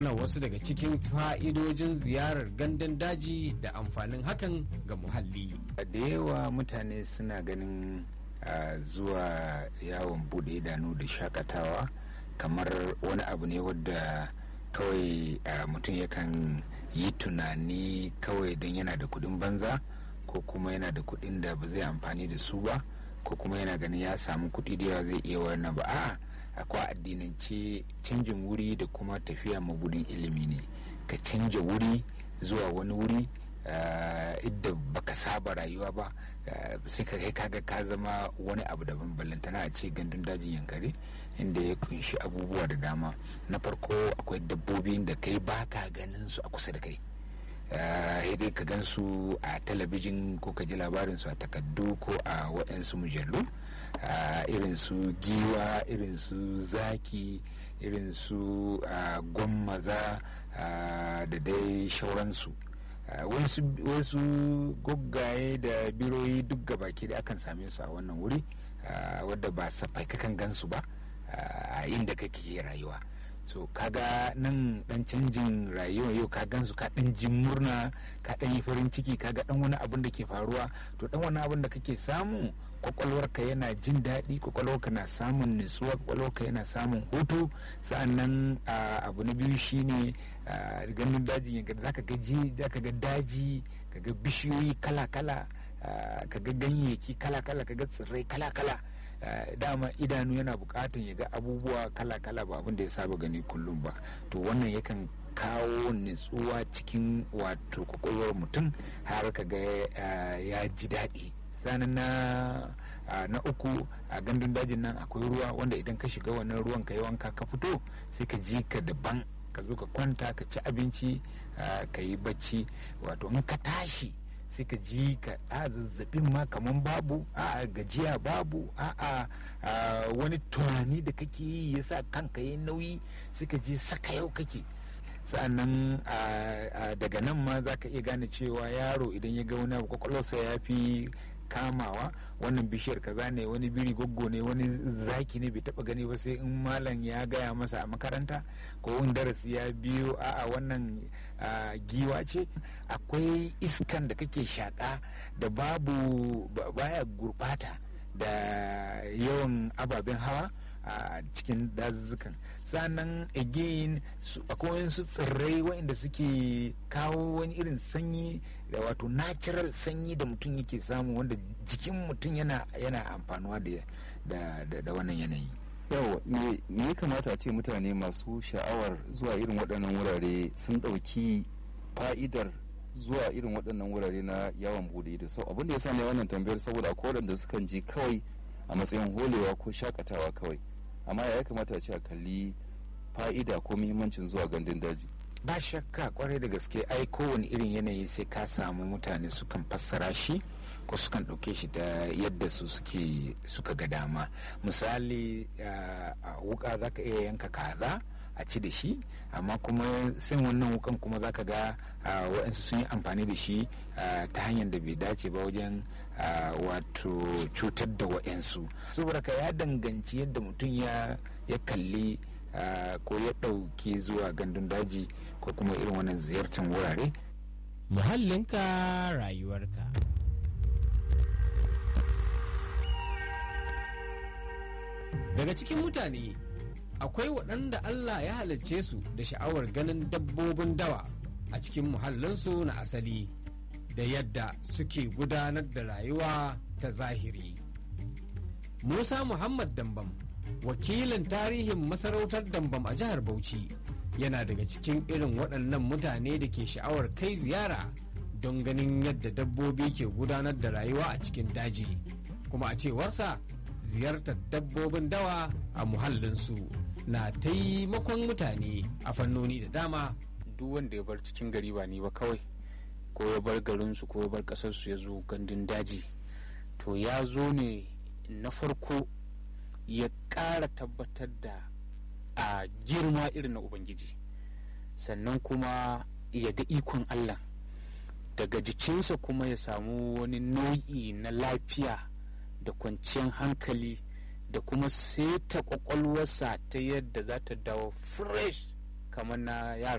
na wasu daga cikin fa'idojin ziyarar gandun daji da amfanin hakan ga muhalli. da yawa mutane suna ganin uh, zuwa yawon bude idanu da shakatawa kamar wani abu ne wadda kawai uh, mutum yakan yi tunani kawai don yana da kudin banza ko kuma yana da kudin da ba zai amfani da su ba ko kuma yana ganin ya samu kudi da yawa zai iya wannan ba a'a akwai addinance canjin wuri da kuma tafiya mabudin ilimi ne ka canja wuri zuwa wani wuri idda baka saba rayuwa ba sai ka kai kaga ka zama wani abu daban ballantana a ce gandun dajin yankari inda ya kunshi abubuwa da dama na farko akwai dabbobin da kai baka ganin su a kusa da kai sai dai ka gan su a talabijin ko ka ji labarin su a takaddu ko a waɗansu mujallu irin su giwa irin su zaki irin su gwammaza da dai shauransu wasu goggaye da biroyi duk gabaki da akan same su a wannan wuri wadda ba safai kakan gansu ba a inda kake rayuwa so kaga nan dan canjin rayuwa yau ka gansu ka dan jin murna ka dan yi farin ciki kaga dan wani abin da ke faruwa to dan wani abin da kake samu kwakwalwarka yana jin daɗi kwakwalwarka na samun nutsuwa kwakwalwarka yana samun hutu sa'annan abu na biyu shine ganin dajin yanka zaka ga zaka ga daji kaga bishiyoyi kala-kala kaga ganyayyaki kala-kala kaga tsirrai kala-kala dama idanu yana bukatan ya ga abubuwa kala-kala ba abin da ya saba gani kullum ba to wannan yakan kawo nutsuwa cikin wato kwakwalwar mutum har ka ga ya ji daɗi sanin na na uku a gandun dajin nan akwai ruwa wanda idan ka shiga wannan ruwan ka yi wanka ka fito sai ka ji ka daban ka zo ka kwanta ka ci abinci ka yi bacci wato in ka tashi sai ka ji ka a zazzabin ma kaman babu a gajiya babu a wani tunani da kake yi yasa kanka yi nauyi sai ka ji saka yau kake sa'annan daga nan ma za ka iya gane cewa yaro idan ya ga wani abu kwakwalwarsa ya fi kamawa wannan bishiyar kaza ne wani biri goggo ne wani zaki ne bai taba gani ba sai in malam ya gaya masa a makaranta ko in darasi ya biyo a'a wannan giwa ce akwai iskan da kake shaka da babu baya gurbata da yawan ababen hawa a cikin dazuzzukan sannan again akwai wasu tsirrai waɗanda suke kawo wani irin sanyi da wato natural sanyi da mutum yake samu wanda jikin mutum yana yana amfanuwa da da wannan yanayi yau me ya kamata a ce mutane masu sha'awar zuwa irin waɗannan wurare sun ɗauki fa'idar zuwa irin waɗannan wurare na yawon bude ido sau abin da ya sa ne wannan tambayar saboda akwai waɗanda sukan je kawai a matsayin holewa ko shakatawa kawai amma ya kamata a ce a kalli fa'ida ko muhimmancin zuwa gandun daji ba shakka kwarai da gaske ai kowane irin yanayi sai ka samu mutane sukan fassara shi ko sukan ɗauke shi da yadda su suke suka ga dama misali a wuka za ka iya yanka kaza a ci da shi amma kuma sin wannan wukan kuma za ka ga waɗansu sun yi amfani da shi ta hanyar da bai dace ba wajen wato cutar da waɗansu saboda ka ya danganci yadda mutum ya kalli ko ya ɗauki zuwa gandun daji ko kuma irin wannan ziyartar wurare muhallinka rayuwarka daga cikin mutane akwai waɗanda Allah ya halarce su da sha'awar ganin dabbobin dawa a cikin muhallinsu na asali da yadda suke gudanar da rayuwa ta zahiri. Musa Muhammad Dambam, wakilin tarihin masarautar Dambam a jihar Bauchi, yana daga cikin irin waɗannan mutane da ke sha'awar kai ziyara don ganin yadda dabbobi ke gudanar da rayuwa a cikin daji. Kuma a cewarsa ziyartar dabbobin dawa a muhallinsu na taimakon mutane a fannoni da dama duk wanda ya bar cikin gari ba ni ba kawai ko ya bar garinsu ko ya bar ƙasarsu ya zo gandun daji to ya zo ne na farko ya ƙara tabbatar da a girma irin na ubangiji sannan kuma ya ga ikon allah daga jikinsa kuma ya samu wani nau'i na lafiya da kwanciyar hankali da kuma seta kwakwalwarsa ta yadda za ta dawo fresh kamar na yara